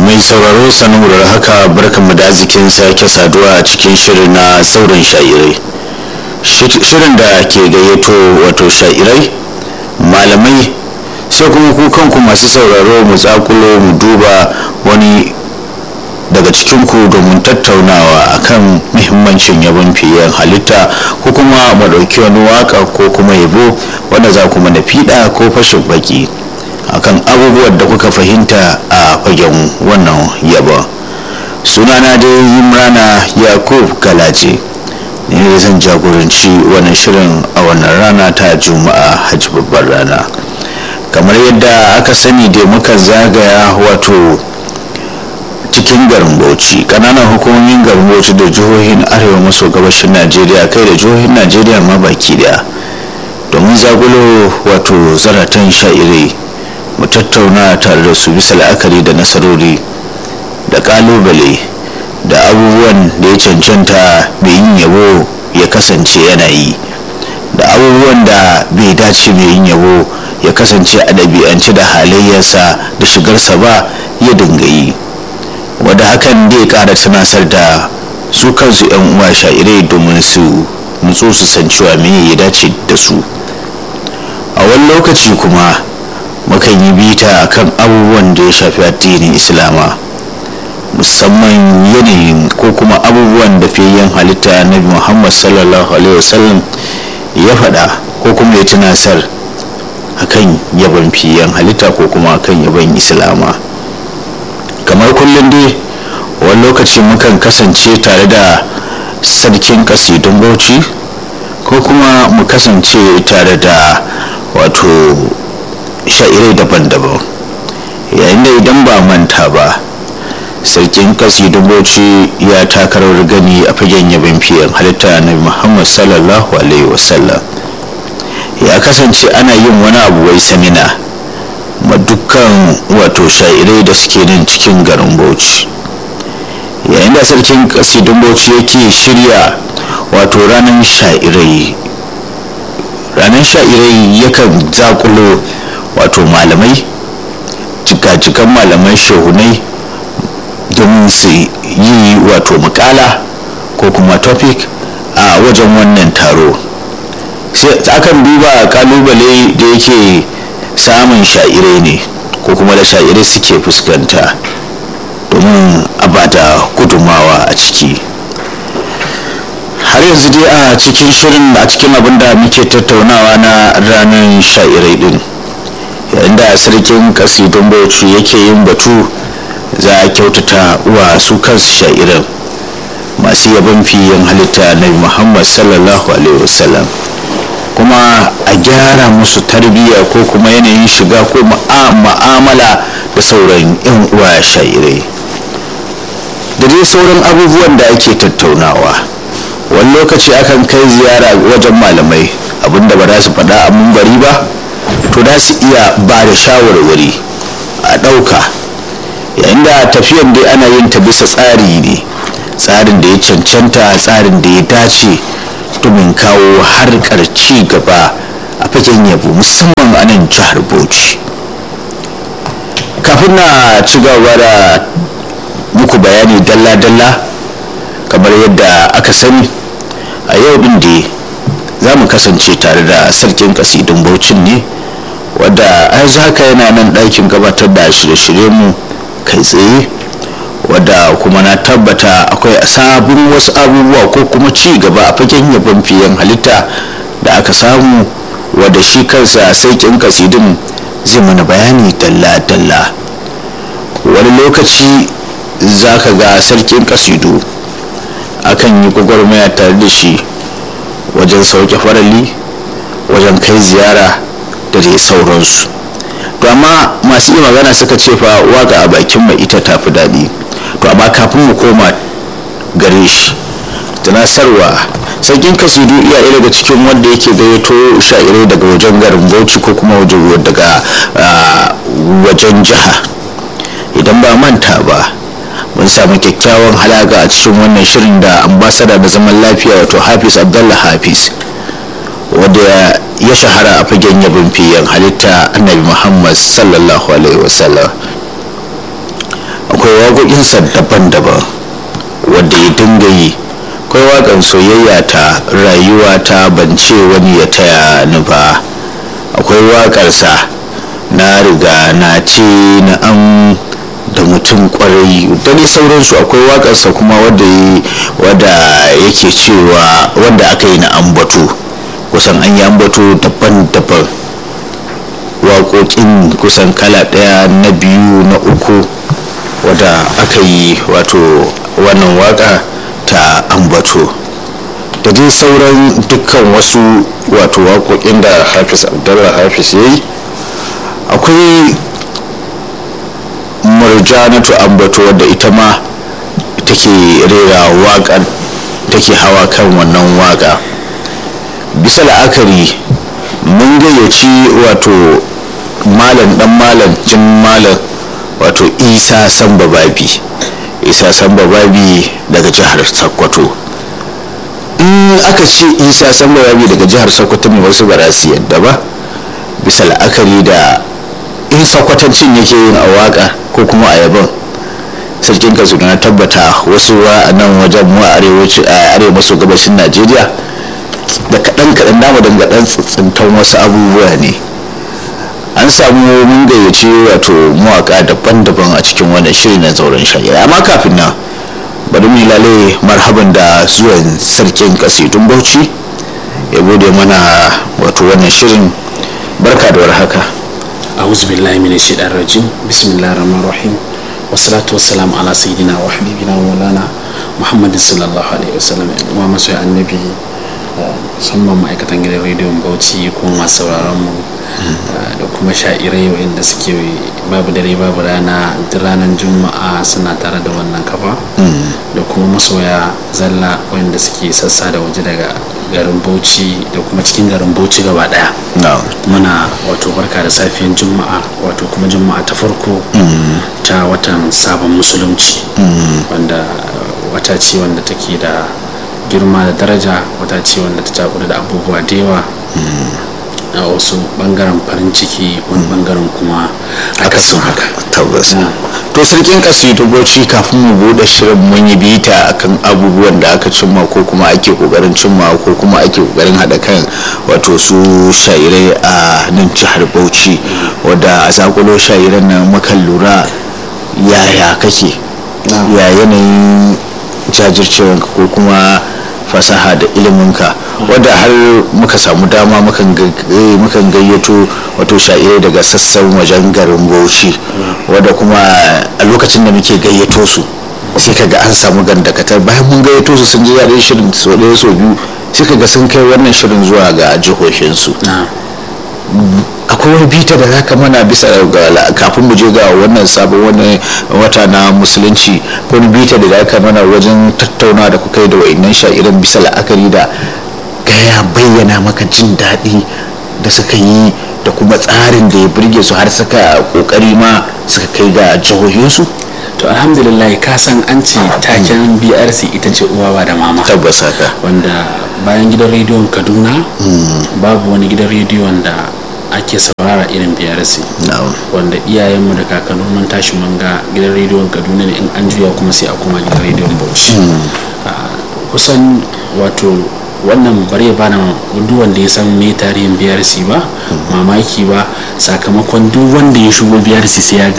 mai sauraro sanin da haka barkanmu da arzikin sake saduwa a cikin shirin na sauran sha'irai shirin da ke gayyato wato sha'irai malamai sai kuma ku kanku masu sauraro mu tsakulo mu duba wani daga cikinku domin tattaunawa akan muhimmancin yabon fiyen halitta ko kuma mu ɗauki wani waka ko kuma yabo wanda za ku mana fiɗa ko fashin baki akan abubuwan da kuka fahimta a fagen wannan yabon sunana dai imrana yakub galace ne da zan jagoranci wannan shirin a wannan rana ta juma'a hajji babbar rana kamar yadda aka sani da muka zagaya wato cikin garin bauchi kananan hukumomin garin bauchi da jihohin arewa maso gabashin najeriya kai da jihohin najeriya ma baki daya domin zagulo wato zaratan sha'irai mu tattauna tare da su bisa la'akari da nasarori da kalubale da abubuwan da ya cancanta mai yin yabo ya kasance yana yi da abubuwan da bai dace mai yin yabo ya kasance a ɗabi'ance da halayyarsa da shigarsa ba ya dinga yi wadda hakan zai ƙara tunasar da su kansu 'yan uwa sha'irai domin su nutsu su san cewa me ya dace da su a wani lokaci kuma mukan yi bita kan abubuwan da ya shafi addinin islama musamman yanayin ko kuma abubuwan da fiye halitta na muhammad sallallahu alaihi wasallam ya faɗa ko kuma ya tunasar akan yaban fiyen halitta ko kuma akan yaban islama kamar kullum dai wani lokaci mukan kasance tare da sarkin kasidun bauchi ko kuma mu kasance tare da wato sha'irai daban-daban yayin da idan ba manta ba sarkin kasidun bauchi ya takarar gani a fagen yabin fiyen halitta na muhammad sallallahu alaihi wasallam ya kasance ana yin wani abu wai samina ma dukkan wato sha'irai da suke nan cikin garin bauchi yayin da sarkin kasidun bauchi yake shirya wato ranar sha'irai ranar sha'irai yakan zakulo wato malamai cikacikan malamai shehunai domin su yi wato makala ko kuma topic a wajen wannan taro sai akan duba kalubale da yake samun sha'irai ne ko kuma da sha'irai suke fuskanta domin a bada gudunmawa a ciki har yanzu dai a cikin shirin a cikin abin da muke tattaunawa na ranar sha'irai din yayin da sarkin kasidun bauchi yake yin batu za a kyautata wa su kansu sha'iran masu yaban fiyen halitta na muhammad sallallahu alaihi wasallam kuma a gyara musu tarbiyya ko kuma yanayin shiga ko ma'amala da sauran 'yan uwa sha'irai da dai sauran abubuwan da ake tattaunawa wani lokaci akan kai ziyara wajen malamai abinda ba za su faɗa a mumbari ba to za su iya ba da shawarwari a ɗauka yayin da tafiyan dai ana yin ta bisa tsari ne tsarin da ya cancanta tsarin da ya dace domin kawo harkar ci gaba a fagen yabo musamman a nan jihar bauchi kafin na ci gaba da muku bayani dalla-dalla kamar yadda aka sani a yau din da za mu kasance tare da sarkin kasidun baucin ne wadda yanzu haka yana nan ɗakin gabatar da shirye-shirye mu kai tsaye wadda kuma na tabbata akwai sabon wasu abubuwa ko kuma ci gaba a fagen yabon fiyen halitta da aka samu wadda shi kansa sarkin kasidun zai mana bayani dalla-dalla wani lokaci za ka ga sarkin kasidu akan yi gwagwarmaya tare da shi wajen sauke farali wajen kai ziyara da dai sauransu to amma masu iya magana suka ce fa waka a bakin mai ita tafi daɗi to amma kafin mu koma gare shi tunasarwa sarkin kasidu iya ɗaya daga cikin wanda yake gayyato sha'irai daga wajen garin bauchi ko kuma wajen daga wajen jiha idan ba manta ba mun samu kyakkyawan halaka a cikin wannan shirin da ambasada da zaman lafiya wato hafiz abdullah hafiz wadda ya shahara a fagen yabin fiyen halitta annabi muhammad sallallahu alaihi wasallam akwai waƙoƙinsa daban-daban wadda ya dinga yi akwai waƙar soyayya ta rayuwa ta bance wani ya taya ni ba akwai waƙarsa na riga na ce na am da mutum kwarai da dai sauransu akwai waƙarsa kuma wadda yake cewa wanda aka yi na ambato kusan an yi ambato daban-daban waƙoƙin kusan kala ɗaya na biyu na uku wadda aka yi wato wannan waƙa ta ambato da dai sauran dukkan wasu wato waƙoƙin da hafiz abdullah hafiz ya yi akwai murjanatu ambato wadda ita ma take rera waƙar take hawa kan wannan waƙa bisa la'akari mun gayyaci wato malam dan malam jin malam wato isa samba babi isa samba babi daga jihar sokoto in aka ce isa samba babi daga jihar sokoto ne wasu ba su yadda ba bisa la'akari da in sokotancin yake yin a waka ko kuma a yabon sarkin kasu na tabbata wasu a nan wajen mu a arewa maso gabashin najeriya da kaɗan kaɗan dama dangaɗan tsintan wasu abubuwa ne an samu mun gayyace wato mawaka daban-daban a cikin wannan shiri na zauren shagira amma kafin nan bari mu lale marhaban da zuwan sarkin kasidun bauchi ya bude mana wato wannan shirin barka da warhaka أعوذ بالله من الشيطان الرجيم بسم الله الرحمن الرحيم والصلاة والسلام على سيدنا وحبيبنا ومولانا محمد صلى الله عليه وسلم وما سوى النبي musamman ma'aikatan gidan rediyon bauchi kuma masu sauraron mu da kuma sha'irai wa'inda suke babu dare babu rana duk ranar juma'a suna tare da wannan kafa da kuma masoya zalla wa'inda suke sassa da waje daga garin bauchi da kuma cikin garin bauchi gaba daya muna wato barka da safiyan juma'a wato kuma juma'a ta farko ta watan sabon musulunci wanda wata ce wanda take da girma da daraja wata ce wanda ta cakudu da abubuwa da yawa a wasu bangaren farin ciki wani bangaren kuma akasin haka tabbas to sarkin kasidu bauchi kafin mu bude shirin mun yi bita akan abubuwan da aka cimma ko kuma ake kokarin cimma ko kuma ake kokarin hada kan wato su shairai a nan jihar bauchi wadda a zakulo shairan nan mukan lura yaya kake ya yanayin jajircewanka ko kuma fasaha da iliminka wadda har muka samu dama mukan gayyato wato sha'irai daga sassan wajen garin bauchi wadda kuma a lokacin da muke gayyato su sai kaga an samu gandakatar bayan mun gayyato su sun ji yaren shirin so ɗaya so biyu sai kaga sun kai wannan shirin zuwa ga jihohinsu akwai wani bita da zaka mana bisa ga kafin mu je ga wannan sabon wani wata na musulunci ko wani bita da zaka mana wajen tattauna da kuka yi da wa'annan sha'iran bisa la'akari da gaya bayyana maka jin daɗi da suka yi da kuma tsarin da ya burge su har suka kokari ma suka kai ga jihohinsu to alhamdulillah ka san an ce taken brc ita ce uwa da mama tabbas haka wanda bayan gidan rediyon kaduna babu wani gidan rediyon da ake saurara irin brc wanda iyayenmu da kakannin mun tashi mun ga gidan rediyon kaduna ne in an juya kuma sai a kuma gidan rediyon bauchi kusan wato wannan bare bana duk wanda ya san me tarihin brc ba mamaki ba sakamakon duk wanda ya shigo brc sai ya